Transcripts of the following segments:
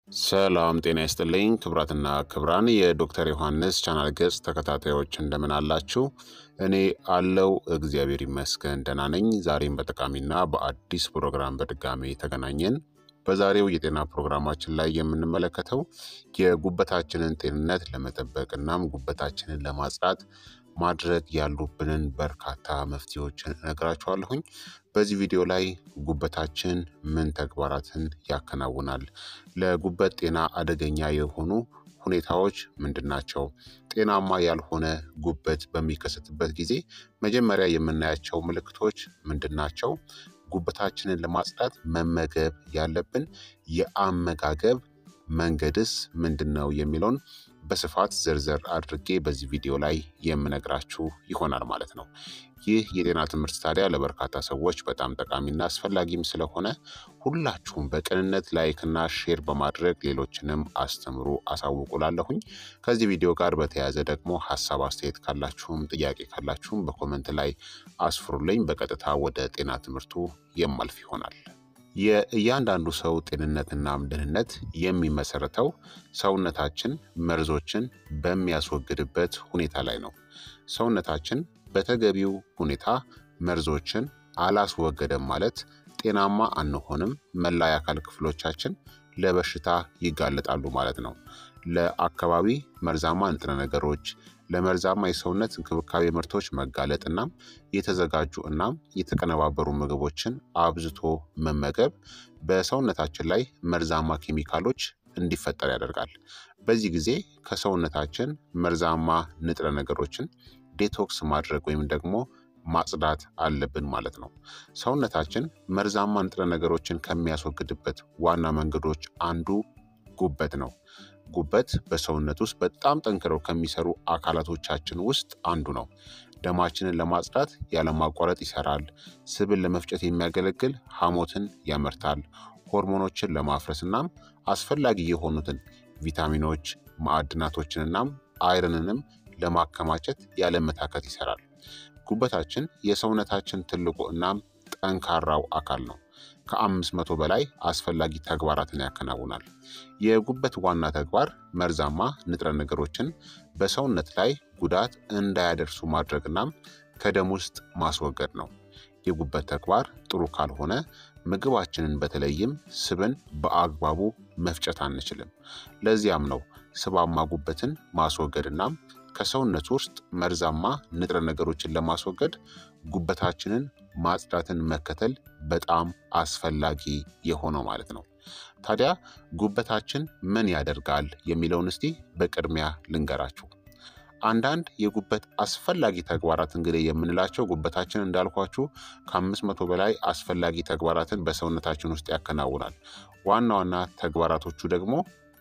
ሰላም ጤና ይስጥልኝ ክብራትና ክብራን የዶክተር ዮሐንስ ቻናል ገጽ ተከታታዮች እንደምን አላችሁ? እኔ አለው እግዚአብሔር ይመስገን ደህና ነኝ። ዛሬም በጠቃሚና በአዲስ ፕሮግራም በድጋሜ ተገናኘን። በዛሬው የጤና ፕሮግራማችን ላይ የምንመለከተው የጉበታችንን ጤንነት ለመጠበቅ እናም ጉበታችንን ለማጽዳት ማድረግ ያሉብንን በርካታ መፍትሄዎችን እነግራችኋለሁኝ። በዚህ ቪዲዮ ላይ ጉበታችን ምን ተግባራትን ያከናውናል? ለጉበት ጤና አደገኛ የሆኑ ሁኔታዎች ምንድን ናቸው? ጤናማ ያልሆነ ጉበት በሚከሰትበት ጊዜ መጀመሪያ የምናያቸው ምልክቶች ምንድን ናቸው? ጉበታችንን ለማጽዳት መመገብ ያለብን የአመጋገብ መንገድስ ምንድን ነው የሚለውን በስፋት ዝርዝር አድርጌ በዚህ ቪዲዮ ላይ የምነግራችሁ ይሆናል ማለት ነው። ይህ የጤና ትምህርት ታዲያ ለበርካታ ሰዎች በጣም ጠቃሚና አስፈላጊም ስለሆነ ሁላችሁም በቅንነት ላይክና ሼር በማድረግ ሌሎችንም አስተምሩ አሳውቁላለሁኝ። ከዚህ ቪዲዮ ጋር በተያያዘ ደግሞ ሀሳብ አስተያየት ካላችሁም ጥያቄ ካላችሁም በኮመንት ላይ አስፍሩልኝ። በቀጥታ ወደ ጤና ትምህርቱ የማልፍ ይሆናል። የእያንዳንዱ ሰው ጤንነትናም ደህንነት የሚመሰረተው ሰውነታችን መርዞችን በሚያስወግድበት ሁኔታ ላይ ነው። ሰውነታችን በተገቢው ሁኔታ መርዞችን አላስወገደም ማለት ጤናማ አንሆንም፣ መላ የአካል ክፍሎቻችን ለበሽታ ይጋለጣሉ ማለት ነው። ለአካባቢ መርዛማ ንጥረ ነገሮች ለመርዛማ የሰውነት እንክብካቤ ምርቶች መጋለጥ እናም የተዘጋጁ እናም የተቀነባበሩ ምግቦችን አብዝቶ መመገብ በሰውነታችን ላይ መርዛማ ኬሚካሎች እንዲፈጠር ያደርጋል። በዚህ ጊዜ ከሰውነታችን መርዛማ ንጥረ ነገሮችን ዴቶክስ ማድረግ ወይም ደግሞ ማጽዳት አለብን ማለት ነው። ሰውነታችን መርዛማ ንጥረ ነገሮችን ከሚያስወግድበት ዋና መንገዶች አንዱ ጉበት ነው። ጉበት በሰውነት ውስጥ በጣም ጠንክረው ከሚሰሩ አካላቶቻችን ውስጥ አንዱ ነው። ደማችንን ለማጽዳት ያለማቋረጥ ይሰራል። ስብን ለመፍጨት የሚያገለግል ሐሞትን ያመርታል። ሆርሞኖችን ለማፍረስ እናም አስፈላጊ የሆኑትን ቪታሚኖች፣ ማዕድናቶችን እናም አይረንንም ለማከማቸት ያለመታከት ይሰራል። ጉበታችን የሰውነታችን ትልቁ እናም ጠንካራው አካል ነው። ከአምስት መቶ በላይ አስፈላጊ ተግባራትን ያከናውናል። የጉበት ዋና ተግባር መርዛማ ንጥረ ነገሮችን በሰውነት ላይ ጉዳት እንዳያደርሱ ማድረግናም ከደም ውስጥ ማስወገድ ነው። የጉበት ተግባር ጥሩ ካልሆነ ምግባችንን በተለይም ስብን በአግባቡ መፍጨት አንችልም። ለዚያም ነው ስባማ ጉበትን ማስወገድናም ከሰውነት ውስጥ መርዛማ ንጥረ ነገሮችን ለማስወገድ ጉበታችንን ማጽዳትን መከተል በጣም አስፈላጊ የሆነው ማለት ነው። ታዲያ ጉበታችን ምን ያደርጋል የሚለውን እስቲ በቅድሚያ ልንገራችሁ። አንዳንድ የጉበት አስፈላጊ ተግባራት እንግዲህ የምንላቸው ጉበታችን እንዳልኳችሁ ከአምስት መቶ በላይ አስፈላጊ ተግባራትን በሰውነታችን ውስጥ ያከናውናል። ዋና ዋና ተግባራቶቹ ደግሞ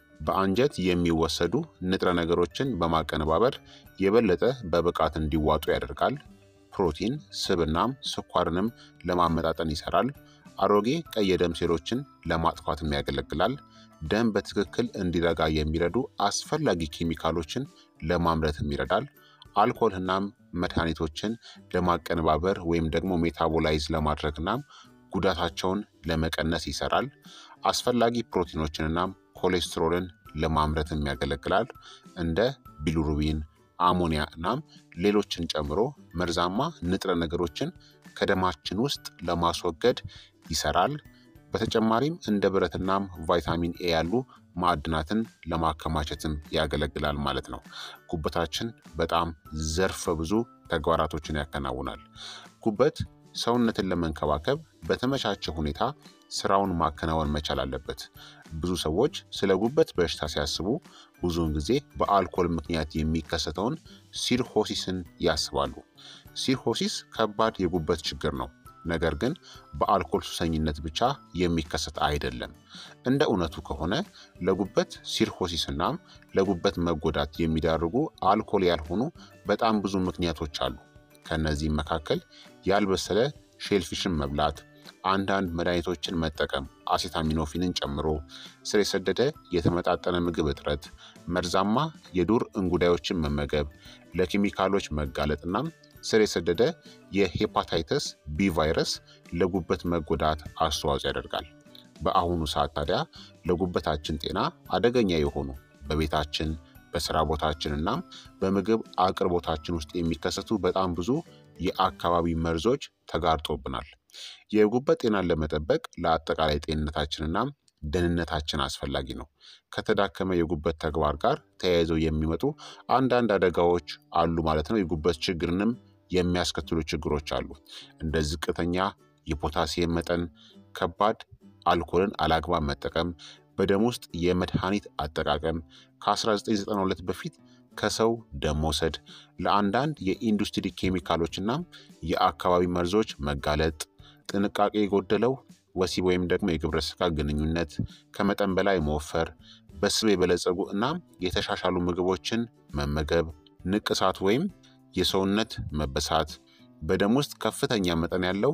በአንጀት የሚወሰዱ ንጥረ ነገሮችን በማቀነባበር የበለጠ በብቃት እንዲዋጡ ያደርጋል። ፕሮቲን፣ ስብናም ስኳርንም ለማመጣጠን ይሰራል። አሮጌ ቀይ የደም ሴሎችን ለማጥፋትም ያገለግላል። ደም በትክክል እንዲረጋ የሚረዱ አስፈላጊ ኬሚካሎችን ለማምረትም ይረዳል። አልኮልናም መድኃኒቶችን ለማቀነባበር ወይም ደግሞ ሜታቦላይዝ ለማድረግናም ጉዳታቸውን ለመቀነስ ይሰራል። አስፈላጊ ፕሮቲኖችንናም ኮሌስትሮልን ለማምረትም ያገለግላል። እንደ ቢሉሩቢን፣ አሞኒያ እናም ሌሎችን ጨምሮ መርዛማ ንጥረ ነገሮችን ከደማችን ውስጥ ለማስወገድ ይሰራል። በተጨማሪም እንደ ብረትናም ቫይታሚን ኤ ያሉ ማዕድናትን ለማከማቸትም ያገለግላል ማለት ነው። ጉበታችን በጣም ዘርፈ ብዙ ተግባራቶችን ያከናውናል። ጉበት ሰውነትን ለመንከባከብ በተመቻቸ ሁኔታ ስራውን ማከናወን መቻል አለበት። ብዙ ሰዎች ስለ ጉበት በሽታ ሲያስቡ ብዙውን ጊዜ በአልኮል ምክንያት የሚከሰተውን ሲርሆሲስን ያስባሉ። ሲርሆሲስ ከባድ የጉበት ችግር ነው። ነገር ግን በአልኮል ሱሰኝነት ብቻ የሚከሰት አይደለም። እንደ እውነቱ ከሆነ ለጉበት ሲርሆሲስ እናም ለጉበት መጎዳት የሚዳርጉ አልኮል ያልሆኑ በጣም ብዙ ምክንያቶች አሉ። ከእነዚህም መካከል ያልበሰለ ሼልፊሽን መብላት፣ አንዳንድ መድኃኒቶችን መጠቀም አሴታሚኖፊንን ጨምሮ፣ ስር የሰደደ የተመጣጠነ ምግብ እጥረት፣ መርዛማ የዱር እንጉዳዮችን መመገብ፣ ለኬሚካሎች መጋለጥናም ስር የሰደደ የሄፓታይተስ ቢ ቫይረስ ለጉበት መጎዳት አስተዋጽኦ ያደርጋል። በአሁኑ ሰዓት ታዲያ ለጉበታችን ጤና አደገኛ የሆኑ በቤታችን በስራ ቦታችን እናም በምግብ አቅርቦታችን ውስጥ የሚከሰቱ በጣም ብዙ የአካባቢ መርዞች ተጋርጦብናል። የጉበት ጤናን ለመጠበቅ ለአጠቃላይ ጤንነታችንና ደህንነታችን አስፈላጊ ነው። ከተዳከመ የጉበት ተግባር ጋር ተያይዘው የሚመጡ አንዳንድ አደጋዎች አሉ ማለት ነው። የጉበት ችግርንም የሚያስከትሉ ችግሮች አሉ። እንደ ዝቅተኛ የፖታሲየም መጠን፣ ከባድ አልኮልን አላግባብ መጠቀም፣ በደም ውስጥ የመድኃኒት አጠቃቀም፣ ከ1992 በፊት ከሰው ደም መውሰድ፣ ለአንዳንድ የኢንዱስትሪ ኬሚካሎችና የአካባቢ መርዞች መጋለጥ፣ ጥንቃቄ የጎደለው ወሲብ ወይም ደግሞ የግብረ ሥጋ ግንኙነት፣ ከመጠን በላይ መወፈር፣ በስብ የበለጸጉ እናም የተሻሻሉ ምግቦችን መመገብ፣ ንቅሳት ወይም የሰውነት መበሳት፣ በደም ውስጥ ከፍተኛ መጠን ያለው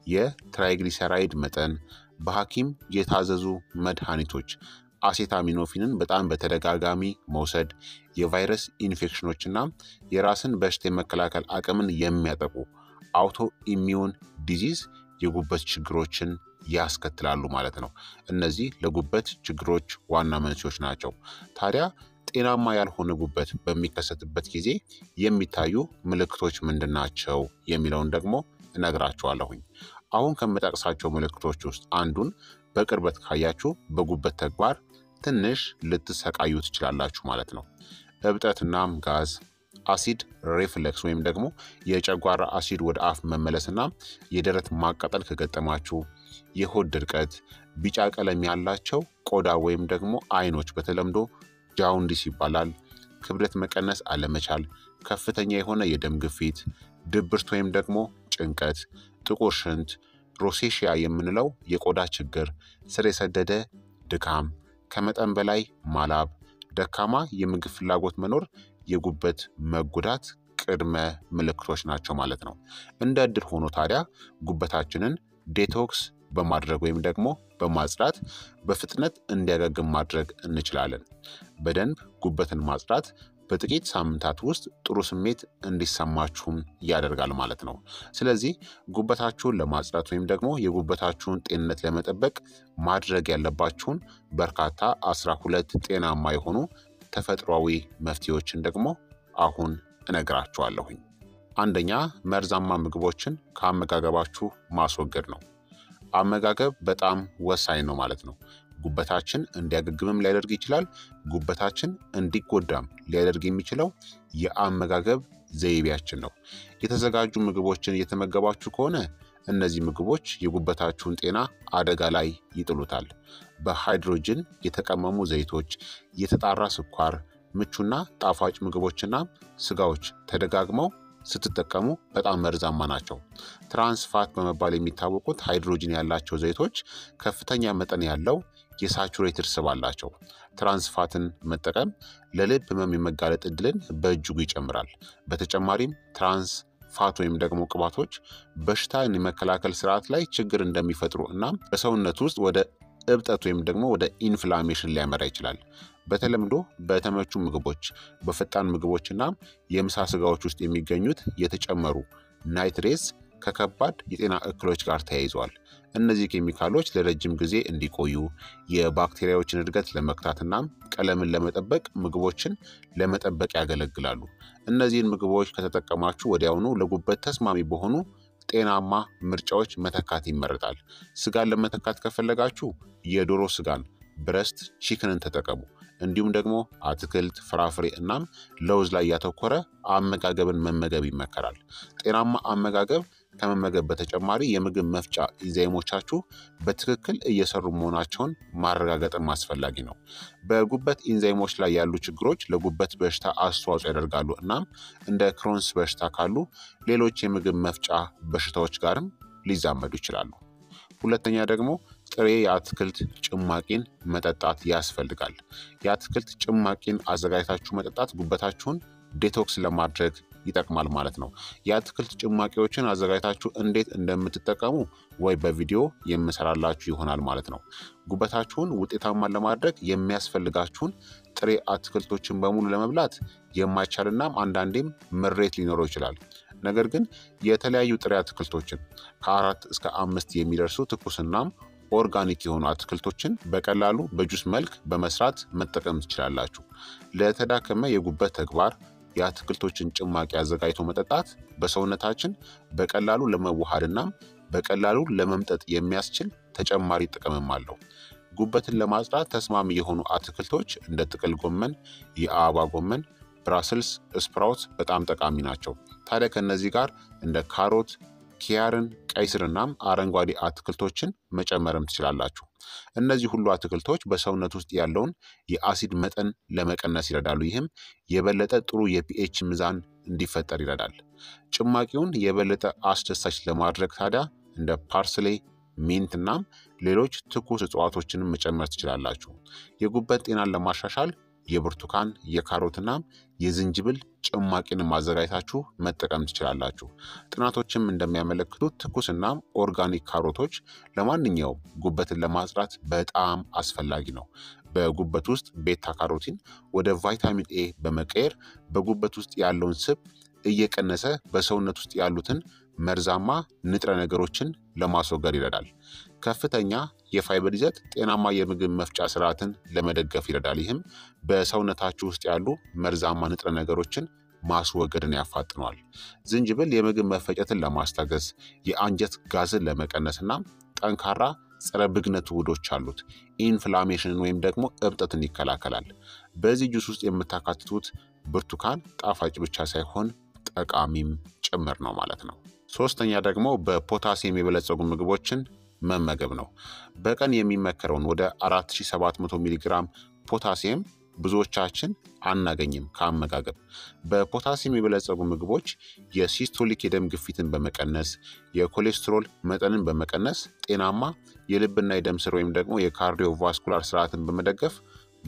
የትራይግሊሰራይድ መጠን፣ በሐኪም የታዘዙ መድኃኒቶች አሴታሚኖፊንን በጣም በተደጋጋሚ መውሰድ፣ የቫይረስ ኢንፌክሽኖችና የራስን በሽታ የመከላከል አቅምን የሚያጠቁ አውቶ ኢሚዩን ዲዚዝ የጉበት ችግሮችን ያስከትላሉ ማለት ነው። እነዚህ ለጉበት ችግሮች ዋና መንስኤዎች ናቸው። ታዲያ ጤናማ ያልሆነ ጉበት በሚከሰትበት ጊዜ የሚታዩ ምልክቶች ምንድን ናቸው የሚለውን ደግሞ እነግራችኋለሁኝ። አሁን ከምጠቅሳቸው ምልክቶች ውስጥ አንዱን በቅርበት ካያችሁ በጉበት ተግባር ትንሽ ልትሰቃዩ ትችላላችሁ ማለት ነው። እብጠትናም ጋዝ፣ አሲድ ሬፍለክስ ወይም ደግሞ የጨጓራ አሲድ ወደ አፍ መመለስና የደረት ማቃጠል ከገጠማችሁ፣ የሆድ ድርቀት፣ ቢጫ ቀለም ያላቸው ቆዳ ወይም ደግሞ አይኖች በተለምዶ ጃውንዲስ ይባላል፣ ክብደት መቀነስ አለመቻል፣ ከፍተኛ የሆነ የደም ግፊት፣ ድብርት ወይም ደግሞ ጭንቀት፣ ጥቁር ሽንት፣ ሮሴሽያ የምንለው የቆዳ ችግር፣ ስር የሰደደ ድካም፣ ከመጠን በላይ ማላብ፣ ደካማ የምግብ ፍላጎት መኖር የጉበት መጎዳት ቅድመ ምልክቶች ናቸው ማለት ነው። እንደ እድል ሆኖ ታዲያ ጉበታችንን ዴቶክስ በማድረግ ወይም ደግሞ በማጽዳት በፍጥነት እንዲያገግም ማድረግ እንችላለን። በደንብ ጉበትን ማጽዳት በጥቂት ሳምንታት ውስጥ ጥሩ ስሜት እንዲሰማችሁም ያደርጋል ማለት ነው። ስለዚህ ጉበታችሁን ለማጽዳት ወይም ደግሞ የጉበታችሁን ጤንነት ለመጠበቅ ማድረግ ያለባችሁን በርካታ አስራ ሁለት ጤናማ የሆኑ ተፈጥሯዊ መፍትሄዎችን ደግሞ አሁን እነግራችኋለሁኝ። አንደኛ መርዛማ ምግቦችን ከአመጋገባችሁ ማስወገድ ነው። አመጋገብ በጣም ወሳኝ ነው ማለት ነው። ጉበታችን እንዲያገግምም ሊያደርግ ይችላል። ጉበታችን እንዲጎዳም ሊያደርግ የሚችለው የአመጋገብ ዘይቤያችን ነው። የተዘጋጁ ምግቦችን እየተመገባችሁ ከሆነ እነዚህ ምግቦች የጉበታችሁን ጤና አደጋ ላይ ይጥሉታል። በሃይድሮጅን የተቀመሙ ዘይቶች፣ የተጣራ ስኳር፣ ምቹና ጣፋጭ ምግቦችና ስጋዎች ተደጋግመው ስትጠቀሙ በጣም መርዛማ ናቸው። ትራንስፋት በመባል የሚታወቁት ሃይድሮጅን ያላቸው ዘይቶች ከፍተኛ መጠን ያለው የሳቹሬትድ ስብ አላቸው። ትራንስፋትን መጠቀም ለልብ ህመም የመጋለጥ እድልን በእጅጉ ይጨምራል። በተጨማሪም ትራንስ ፋት ወይም ደግሞ ቅባቶች በሽታን የመከላከል ስርዓት ላይ ችግር እንደሚፈጥሩ እናም በሰውነት ውስጥ ወደ እብጠት ወይም ደግሞ ወደ ኢንፍላሜሽን ሊያመራ ይችላል። በተለምዶ በተመቹ ምግቦች፣ በፈጣን ምግቦች እና የምሳ ስጋዎች ውስጥ የሚገኙት የተጨመሩ ናይትሬትስ ከከባድ የጤና እክሎች ጋር ተያይዘዋል። እነዚህ ኬሚካሎች ለረጅም ጊዜ እንዲቆዩ የባክቴሪያዎችን እድገት ለመክታትና ቀለምን ለመጠበቅ ምግቦችን ለመጠበቅ ያገለግላሉ። እነዚህን ምግቦች ከተጠቀማችሁ ወዲያውኑ ለጉበት ተስማሚ በሆኑ ጤናማ ምርጫዎች መተካት ይመረጣል። ስጋን ለመተካት ከፈለጋችሁ የዶሮ ስጋን ብረስት ቺክንን ተጠቀሙ። እንዲሁም ደግሞ አትክልት፣ ፍራፍሬ እናም ለውዝ ላይ ያተኮረ አመጋገብን መመገብ ይመከራል። ጤናማ አመጋገብ ከመመገብ በተጨማሪ የምግብ መፍጫ ኢንዛይሞቻችሁ በትክክል እየሰሩ መሆናቸውን ማረጋገጥም አስፈላጊ ነው። በጉበት ኢንዛይሞች ላይ ያሉ ችግሮች ለጉበት በሽታ አስተዋጽኦ ያደርጋሉ እናም እንደ ክሮንስ በሽታ ካሉ ሌሎች የምግብ መፍጫ በሽታዎች ጋርም ሊዛመዱ ይችላሉ። ሁለተኛ ደግሞ ጥሬ የአትክልት ጭማቂን መጠጣት ያስፈልጋል። የአትክልት ጭማቂን አዘጋጅታችሁ መጠጣት ጉበታችሁን ዴቶክስ ለማድረግ ይጠቅማል ማለት ነው። የአትክልት ጭማቂዎችን አዘጋጅታችሁ እንዴት እንደምትጠቀሙ ወይ በቪዲዮ የምሰራላችሁ ይሆናል ማለት ነው። ጉበታችሁን ውጤታማ ለማድረግ የሚያስፈልጋችሁን ጥሬ አትክልቶችን በሙሉ ለመብላት የማይቻልናም አንዳንዴም ምሬት ሊኖረው ይችላል። ነገር ግን የተለያዩ ጥሬ አትክልቶችን ከአራት እስከ አምስት የሚደርሱ ትኩስናም ኦርጋኒክ የሆኑ አትክልቶችን በቀላሉ በጁስ መልክ በመስራት መጠቀም ትችላላችሁ። ለተዳከመ የጉበት ተግባር የአትክልቶችን ጭማቂ አዘጋጅቶ መጠጣት በሰውነታችን በቀላሉ ለመዋሃድና በቀላሉ ለመምጠጥ የሚያስችል ተጨማሪ ጥቅምም አለው። ጉበትን ለማጽዳት ተስማሚ የሆኑ አትክልቶች እንደ ጥቅል ጎመን፣ የአበባ ጎመን፣ ብራስልስ ስፕራውት በጣም ጠቃሚ ናቸው። ታዲያ ከእነዚህ ጋር እንደ ካሮት፣ ኪያርን፣ ቀይ ስርናም አረንጓዴ አትክልቶችን መጨመርም ትችላላችሁ። እነዚህ ሁሉ አትክልቶች በሰውነት ውስጥ ያለውን የአሲድ መጠን ለመቀነስ ይረዳሉ። ይህም የበለጠ ጥሩ የፒኤች ሚዛን እንዲፈጠር ይረዳል። ጭማቂውን የበለጠ አስደሳች ለማድረግ ታዲያ እንደ ፓርስሌ ሚንት እናም ሌሎች ትኩስ እጽዋቶችንም መጨመር ትችላላችሁ። የጉበት ጤናን ለማሻሻል የብርቱካን የካሮትናም የዝንጅብል ጭማቂን ማዘጋጀታችሁ መጠቀም ትችላላችሁ። ጥናቶችም እንደሚያመለክቱት ትኩስናም ኦርጋኒክ ካሮቶች ለማንኛውም ጉበትን ለማጽዳት በጣም አስፈላጊ ነው። በጉበት ውስጥ ቤታ ካሮቲን ወደ ቫይታሚን ኤ በመቀየር በጉበት ውስጥ ያለውን ስብ እየቀነሰ በሰውነት ውስጥ ያሉትን መርዛማ ንጥረ ነገሮችን ለማስወገድ ይረዳል። ከፍተኛ የፋይበር ይዘት ጤናማ የምግብ መፍጫ ስርዓትን ለመደገፍ ይረዳል። ይህም በሰውነታችሁ ውስጥ ያሉ መርዛማ ንጥረ ነገሮችን ማስወገድን ያፋጥነዋል። ዝንጅብል የምግብ መፈጨትን ለማስታገስ የአንጀት ጋዝን ለመቀነስ እና ጠንካራ ጸረ ብግነት ውህዶች አሉት። ኢንፍላሜሽንን ወይም ደግሞ እብጠትን ይከላከላል። በዚህ ጁስ ውስጥ የምታካትቱት ብርቱካን ጣፋጭ ብቻ ሳይሆን ጠቃሚም ጭምር ነው ማለት ነው። ሶስተኛ ደግሞ በፖታሲየም የበለጸጉ ምግቦችን መመገብ ነው። በቀን የሚመከረውን ወደ 4700 ሚሊግራም ፖታሲየም ብዙዎቻችን አናገኝም ከአመጋገብ። በፖታሲየም የበለጸጉ ምግቦች የሲስቶሊክ የደም ግፊትን በመቀነስ የኮሌስትሮል መጠንን በመቀነስ ጤናማ የልብና የደም ስር ወይም ደግሞ የካርዲዮቫስኩላር ስርዓትን በመደገፍ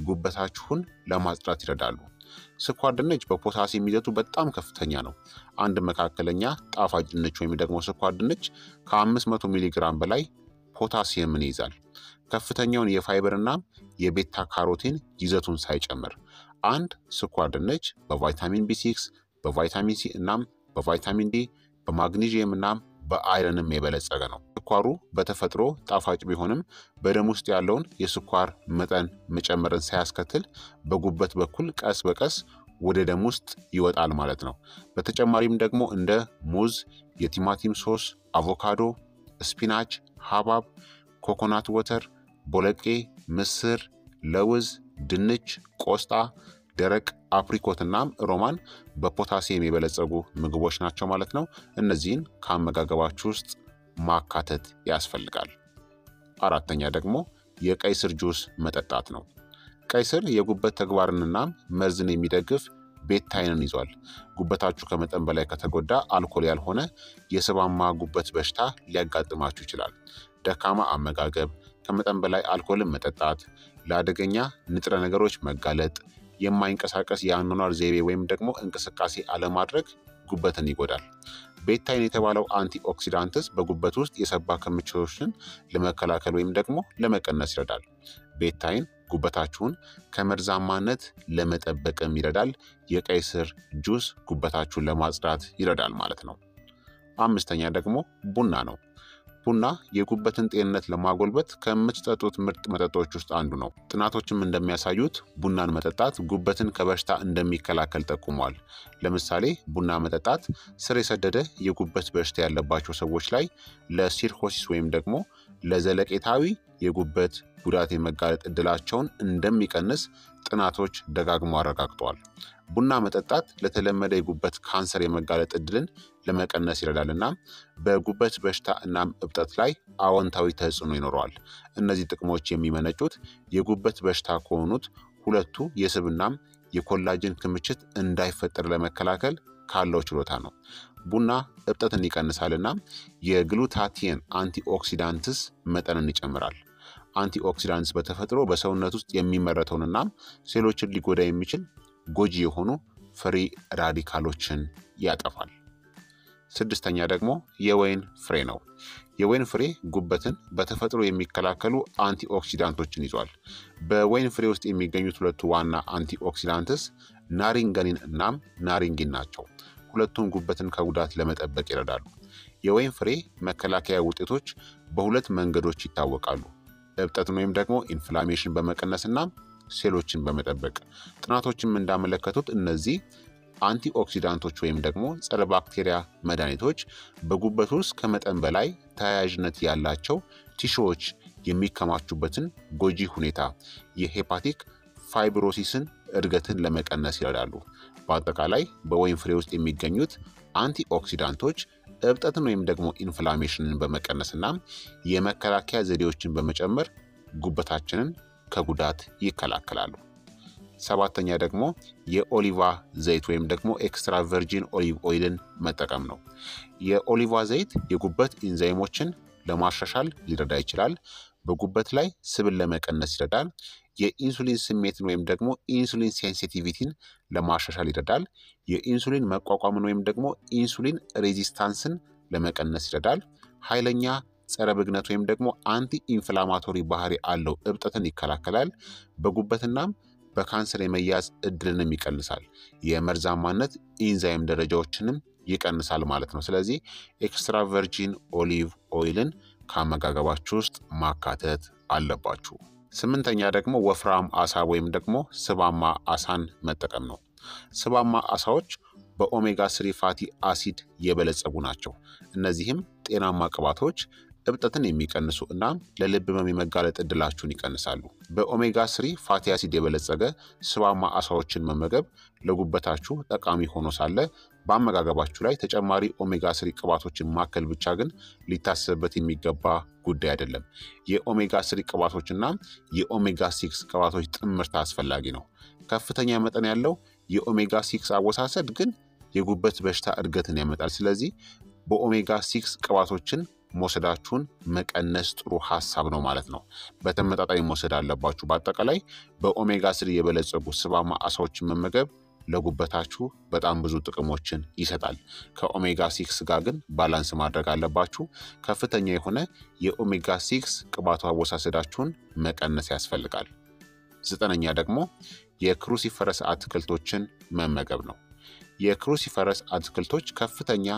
ጉበታችሁን ለማጽዳት ይረዳሉ። ስኳር ድንች በፖታሲየም ይዘቱ በጣም ከፍተኛ ነው። አንድ መካከለኛ ጣፋጭ ድንች ወይም ደግሞ ስኳር ድንች ከ500 ሚሊግራም በላይ ፖታሲየምን ይይዛል። ከፍተኛውን የፋይበርና የቤታ ካሮቲን ይዘቱን ሳይጨምር አንድ ስኳር ድንች በቫይታሚን ቢ6 በቫይታሚን ሲ እናም በቫይታሚን ዲ በማግኒዥየም እናም በአይረንም የበለጸገ ነው። ስኳሩ በተፈጥሮ ጣፋጭ ቢሆንም በደም ውስጥ ያለውን የስኳር መጠን መጨመርን ሳያስከትል በጉበት በኩል ቀስ በቀስ ወደ ደም ውስጥ ይወጣል ማለት ነው። በተጨማሪም ደግሞ እንደ ሙዝ፣ የቲማቲም ሶስ፣ አቮካዶ፣ ስፒናች፣ ሐብሐብ፣ ኮኮናት ወተር፣ ቦለቄ፣ ምስር፣ ለውዝ፣ ድንች፣ ቆስጣ ደረቅ አፕሪኮት እናም ሮማን በፖታሲየም የበለጸጉ ምግቦች ናቸው ማለት ነው። እነዚህን ከአመጋገባችሁ ውስጥ ማካተት ያስፈልጋል። አራተኛ ደግሞ የቀይ ስር ጁስ መጠጣት ነው። ቀይ ስር የጉበት ተግባርንናም መርዝን የሚደግፍ ቤታይንን ይዟል። ጉበታችሁ ከመጠን በላይ ከተጎዳ አልኮል ያልሆነ የስባማ ጉበት በሽታ ሊያጋጥማችሁ ይችላል። ደካማ አመጋገብ፣ ከመጠን በላይ አልኮልን መጠጣት፣ ለአደገኛ ንጥረ ነገሮች መጋለጥ የማይንቀሳቀስ የአኗኗር ዘይቤ ወይም ደግሞ እንቅስቃሴ አለማድረግ ጉበትን ይጎዳል። ቤታይን የተባለው አንቲ ኦክሲዳንትስ በጉበት ውስጥ የሰባ ክምችቶችን ለመከላከል ወይም ደግሞ ለመቀነስ ይረዳል። ቤታይን ጉበታችሁን ከመርዛማነት ለመጠበቅም ይረዳል። የቀይ ስር ጁስ ጉበታችሁን ለማጽዳት ይረዳል ማለት ነው። አምስተኛ ደግሞ ቡና ነው። ቡና የጉበትን ጤንነት ለማጎልበት ከምትጠጡት ምርጥ መጠጦች ውስጥ አንዱ ነው። ጥናቶችም እንደሚያሳዩት ቡናን መጠጣት ጉበትን ከበሽታ እንደሚከላከል ጠቁሟል። ለምሳሌ ቡና መጠጣት ስር የሰደደ የጉበት በሽታ ያለባቸው ሰዎች ላይ ለሲርኮሲስ ወይም ደግሞ ለዘለቄታዊ የጉበት ጉዳት የመጋለጥ እድላቸውን እንደሚቀንስ ጥናቶች ደጋግሞ አረጋግጠዋል። ቡና መጠጣት ለተለመደ የጉበት ካንሰር የመጋለጥ እድልን ለመቀነስ ይረዳል እና በጉበት በሽታ እናም እብጠት ላይ አዎንታዊ ተጽዕኖ ይኖረዋል። እነዚህ ጥቅሞች የሚመነጩት የጉበት በሽታ ከሆኑት ሁለቱ የስብናም የኮላጅን ክምችት እንዳይፈጠር ለመከላከል ካለው ችሎታ ነው። ቡና እብጠትን ይቀንሳልና የግሉታቲየን አንቲኦክሲዳንትስ መጠንን ይጨምራል። አንቲኦክሲዳንትስ በተፈጥሮ በሰውነት ውስጥ የሚመረተውንና ሴሎችን ሊጎዳ የሚችል ጎጂ የሆኑ ፍሪ ራዲካሎችን ያጠፋል። ስድስተኛ ደግሞ የወይን ፍሬ ነው። የወይን ፍሬ ጉበትን በተፈጥሮ የሚከላከሉ አንቲኦክሲዳንቶችን ይዟል። በወይን ፍሬ ውስጥ የሚገኙት ሁለቱ ዋና አንቲኦክሲዳንትስ ናሪንገኒን እናም ናሪንጊን ናቸው። ሁለቱም ጉበትን ከጉዳት ለመጠበቅ ይረዳሉ። የወይን ፍሬ መከላከያ ውጤቶች በሁለት መንገዶች ይታወቃሉ። እብጠትን ወይም ደግሞ ኢንፍላሜሽን በመቀነስና ሴሎችን በመጠበቅ ጥናቶችም እንዳመለከቱት እነዚህ አንቲኦክሲዳንቶች ወይም ደግሞ ጸረ ባክቴሪያ መድኃኒቶች በጉበት ውስጥ ከመጠን በላይ ተያያዥነት ያላቸው ቲሾዎች የሚከማቹበትን ጎጂ ሁኔታ የሄፓቲክ ፋይብሮሲስን እድገትን ለመቀነስ ይረዳሉ። በአጠቃላይ በወይን ፍሬ ውስጥ የሚገኙት አንቲኦክሲዳንቶች እብጠትን ወይም ደግሞ ኢንፍላሜሽንን በመቀነስና የመከላከያ ዘዴዎችን በመጨመር ጉበታችንን ከጉዳት ይከላከላሉ። ሰባተኛ ደግሞ የኦሊቫ ዘይት ወይም ደግሞ ኤክስትራ ቨርጂን ኦሊቭ ኦይልን መጠቀም ነው። የኦሊቫ ዘይት የጉበት ኢንዛይሞችን ለማሻሻል ሊረዳ ይችላል። በጉበት ላይ ስብን ለመቀነስ ይረዳል። የኢንሱሊን ስሜትን ወይም ደግሞ ኢንሱሊን ሴንሲቲቪቲን ለማሻሻል ይረዳል። የኢንሱሊን መቋቋምን ወይም ደግሞ ኢንሱሊን ሬዚስታንስን ለመቀነስ ይረዳል። ኃይለኛ ጸረ ብግነት ወይም ደግሞ አንቲ ኢንፍላማቶሪ ባህሪ አለው። እብጠትን ይከላከላል። በጉበትናም በካንሰር የመያዝ እድልንም ይቀንሳል። የመርዛማነት ኢንዛይም ደረጃዎችንም ይቀንሳል ማለት ነው። ስለዚህ ኤክስትራ ቨርጂን ኦሊቭ ኦይልን ከአመጋገባችሁ ውስጥ ማካተት አለባችሁ። ስምንተኛ ደግሞ ወፍራም አሳ ወይም ደግሞ ስባማ አሳን መጠቀም ነው። ስባማ አሳዎች በኦሜጋ ስሪ ፋቲ አሲድ የበለጸጉ ናቸው። እነዚህም ጤናማ ቅባቶች እብጠትን የሚቀንሱ እና ለልብ ህመም የመጋለጥ እድላችሁን ይቀንሳሉ። በኦሜጋ ስሪ ፋቲ አሲድ የበለጸገ ስባማ አሳዎችን መመገብ ለጉበታችሁ ጠቃሚ ሆኖ ሳለ በአመጋገባችሁ ላይ ተጨማሪ ኦሜጋ ስሪ ቅባቶችን ማከል ብቻ ግን ሊታሰብበት የሚገባ ጉዳይ አይደለም። የኦሜጋ ስሪ ቅባቶችና የኦሜጋ ሲክስ ቅባቶች ጥምርታ አስፈላጊ ነው። ከፍተኛ መጠን ያለው የኦሜጋ ሲክስ አወሳሰድ ግን የጉበት በሽታ እድገትን ያመጣል። ስለዚህ በኦሜጋ ሲክስ ቅባቶችን መውሰዳችሁን መቀነስ ጥሩ ሀሳብ ነው ማለት ነው። በተመጣጣኝ መውሰድ አለባችሁ። በአጠቃላይ በኦሜጋ ስሪ የበለጸጉ ስባማ አሳዎችን መመገብ ለጉበታችሁ በጣም ብዙ ጥቅሞችን ይሰጣል። ከኦሜጋ ሲክስ ጋር ግን ባላንስ ማድረግ አለባችሁ። ከፍተኛ የሆነ የኦሜጋ ሲክስ ቅባቱ አወሳሰዳችሁን መቀነስ ያስፈልጋል። ዘጠነኛ ደግሞ የክሩሲፈረስ አትክልቶችን መመገብ ነው። የክሩሲፈረስ አትክልቶች ከፍተኛ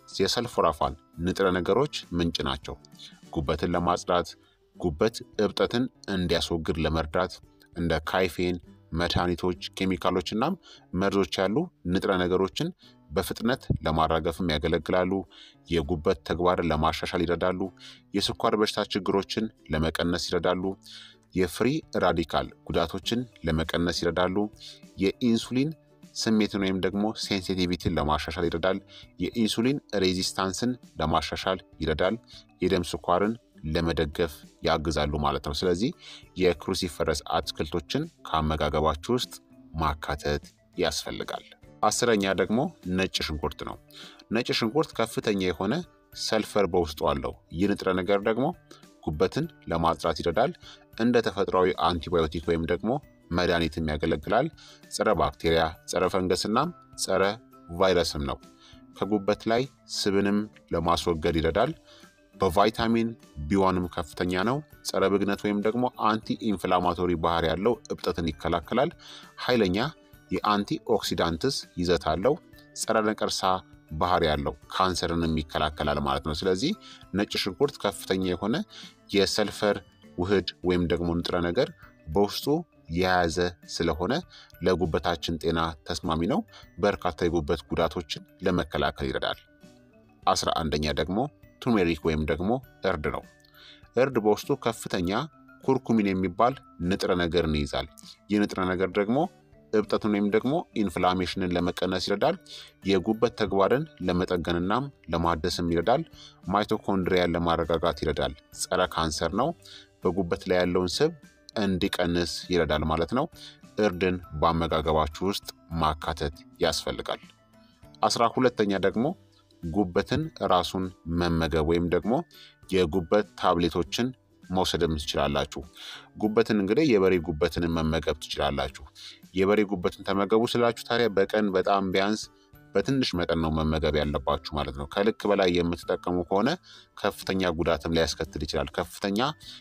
የሰልፎራፋን ንጥረ ነገሮች ምንጭ ናቸው። ጉበትን ለማጽዳት፣ ጉበት እብጠትን እንዲያስወግድ ለመርዳት እንደ ካይፌን መድኃኒቶች፣ ኬሚካሎች እናም መርዞች ያሉ ንጥረ ነገሮችን በፍጥነት ለማራገፍም ያገለግላሉ። የጉበት ተግባርን ለማሻሻል ይረዳሉ። የስኳር በሽታ ችግሮችን ለመቀነስ ይረዳሉ። የፍሪ ራዲካል ጉዳቶችን ለመቀነስ ይረዳሉ። የኢንሱሊን ስሜትን ወይም ደግሞ ሴንሲቲቪቲን ለማሻሻል ይረዳል። የኢንሱሊን ሬዚስታንስን ለማሻሻል ይረዳል። የደም ስኳርን ለመደገፍ ያግዛሉ ማለት ነው። ስለዚህ የክሩሲፈረስ አትክልቶችን ከአመጋገባችሁ ውስጥ ማካተት ያስፈልጋል። አስረኛ ደግሞ ነጭ ሽንኩርት ነው። ነጭ ሽንኩርት ከፍተኛ የሆነ ሰልፈር በውስጡ አለው። ይህ ንጥረ ነገር ደግሞ ጉበትን ለማጽዳት ይረዳል። እንደ ተፈጥሯዊ አንቲባዮቲክ ወይም ደግሞ መድኃኒትም ያገለግላል። ጸረ ባክቴሪያ፣ ጸረ ፈንገስና ጸረ ቫይረስም ነው። ከጉበት ላይ ስብንም ለማስወገድ ይረዳል። በቫይታሚን ቢዋንም ከፍተኛ ነው። ጸረ ብግነት ወይም ደግሞ አንቲ ኢንፍላማቶሪ ባህሪ ያለው እብጠትን ይከላከላል። ኃይለኛ የአንቲ ኦክሲዳንትስ ይዘት አለው። ጸረ ነቀርሳ ባህሪ ያለው ካንሰርንም ይከላከላል ማለት ነው። ስለዚህ ነጭ ሽንኩርት ከፍተኛ የሆነ የሰልፈር ውህድ ወይም ደግሞ ንጥረ ነገር በውስጡ የያዘ ስለሆነ ለጉበታችን ጤና ተስማሚ ነው። በርካታ የጉበት ጉዳቶችን ለመከላከል ይረዳል። አስራ አንደኛ ደግሞ ቱሜሪክ ወይም ደግሞ እርድ ነው። እርድ በውስጡ ከፍተኛ ኩርኩሚን የሚባል ንጥረ ነገርን ይይዛል። ይህ ንጥረ ነገር ደግሞ እብጠትን ወይም ደግሞ ኢንፍላሜሽንን ለመቀነስ ይረዳል። የጉበት ተግባርን ለመጠገንናም ለማደስም ይረዳል። ማይቶኮንድሪያን ለማረጋጋት ይረዳል። ጸረ ካንሰር ነው። በጉበት ላይ ያለውን ስብ እንዲቀንስ ይረዳል ማለት ነው። እርድን በአመጋገባችሁ ውስጥ ማካተት ያስፈልጋል። አስራ ሁለተኛ ደግሞ ጉበትን ራሱን መመገብ ወይም ደግሞ የጉበት ታብሌቶችን መውሰድም ትችላላችሁ። ጉበትን እንግዲህ የበሬ ጉበትን መመገብ ትችላላችሁ። የበሬ ጉበትን ተመገቡ ስላችሁ ታዲያ በቀን በጣም ቢያንስ በትንሽ መጠን ነው መመገብ ያለባችሁ ማለት ነው። ከልክ በላይ የምትጠቀሙ ከሆነ ከፍተኛ ጉዳትም ሊያስከትል ይችላል። ከፍተኛ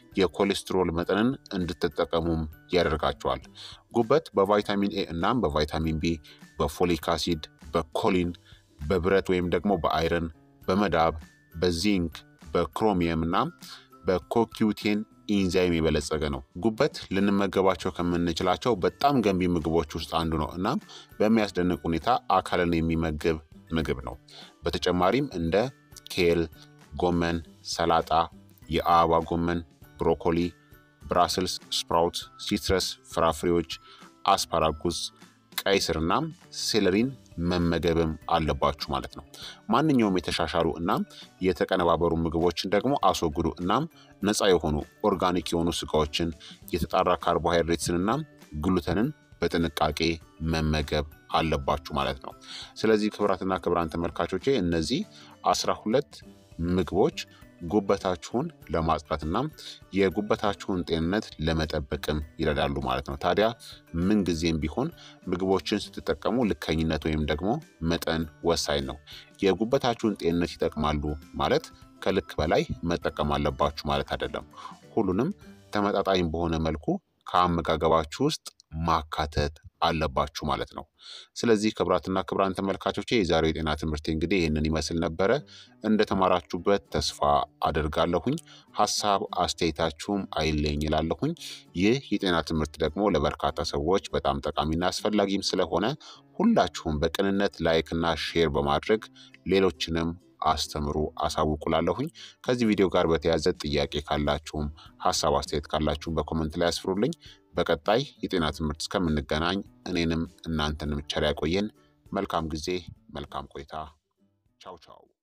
የኮሌስትሮል መጠንን እንድትጠቀሙም ያደርጋቸዋል። ጉበት በቫይታሚን ኤ እናም በቫይታሚን ቢ፣ በፎሊክ አሲድ፣ በኮሊን፣ በብረት ወይም ደግሞ በአይረን፣ በመዳብ፣ በዚንክ በክሮሚየም እና በኮኪዩቴን ኢንዛይም የበለጸገ ነው። ጉበት ልንመገባቸው ከምንችላቸው በጣም ገንቢ ምግቦች ውስጥ አንዱ ነው። እናም በሚያስደንቅ ሁኔታ አካልን የሚመግብ ምግብ ነው። በተጨማሪም እንደ ኬል፣ ጎመን፣ ሰላጣ፣ የአበባ ጎመን፣ ብሮኮሊ፣ ብራስልስ ስፕራውት፣ ሲትረስ ፍራፍሬዎች፣ አስፓራጉስ፣ ቀይ ስርና ሴለሪን መመገብም አለባችሁ ማለት ነው። ማንኛውም የተሻሻሉ እናም የተቀነባበሩ ምግቦችን ደግሞ አስወግዱ። እናም ነፃ የሆኑ ኦርጋኒክ የሆኑ ስጋዎችን፣ የተጣራ ካርቦሃይድሬትስን እናም ግሉተንን በጥንቃቄ መመገብ አለባችሁ ማለት ነው። ስለዚህ ክቡራትና ክቡራን ተመልካቾቼ እነዚህ አስራ ሁለት ምግቦች ጉበታችሁን ለማጽዳትና የጉበታችሁን ጤንነት ለመጠበቅም ይረዳሉ ማለት ነው። ታዲያ ምን ጊዜም ቢሆን ምግቦችን ስትጠቀሙ ልከኝነት ወይም ደግሞ መጠን ወሳኝ ነው። የጉበታችሁን ጤንነት ይጠቅማሉ ማለት ከልክ በላይ መጠቀም አለባችሁ ማለት አይደለም። ሁሉንም ተመጣጣኝ በሆነ መልኩ ከአመጋገባችሁ ውስጥ ማካተት አለባችሁ ማለት ነው። ስለዚህ ክቡራትና ክቡራን ተመልካቾቼ የዛሬው የጤና ትምህርት እንግዲህ ይህንን ይመስል ነበረ። እንደተማራችሁበት ተስፋ አደርጋለሁኝ። ሀሳብ አስተያየታችሁም አይለኝ ይላለሁኝ። ይህ የጤና ትምህርት ደግሞ ለበርካታ ሰዎች በጣም ጠቃሚና አስፈላጊም ስለሆነ ሁላችሁም በቅንነት ላይክና ሼር በማድረግ ሌሎችንም አስተምሩ አሳውቁላለሁኝ። ከዚህ ቪዲዮ ጋር በተያያዘ ጥያቄ ካላችሁም ሀሳብ አስተያየት ካላችሁም በኮመንት ላይ አስፍሩልኝ። በቀጣይ የጤና ትምህርት እስከምንገናኝ እኔንም እናንተንም ቸር ያቆየን። መልካም ጊዜ፣ መልካም ቆይታ። ቻው ቻው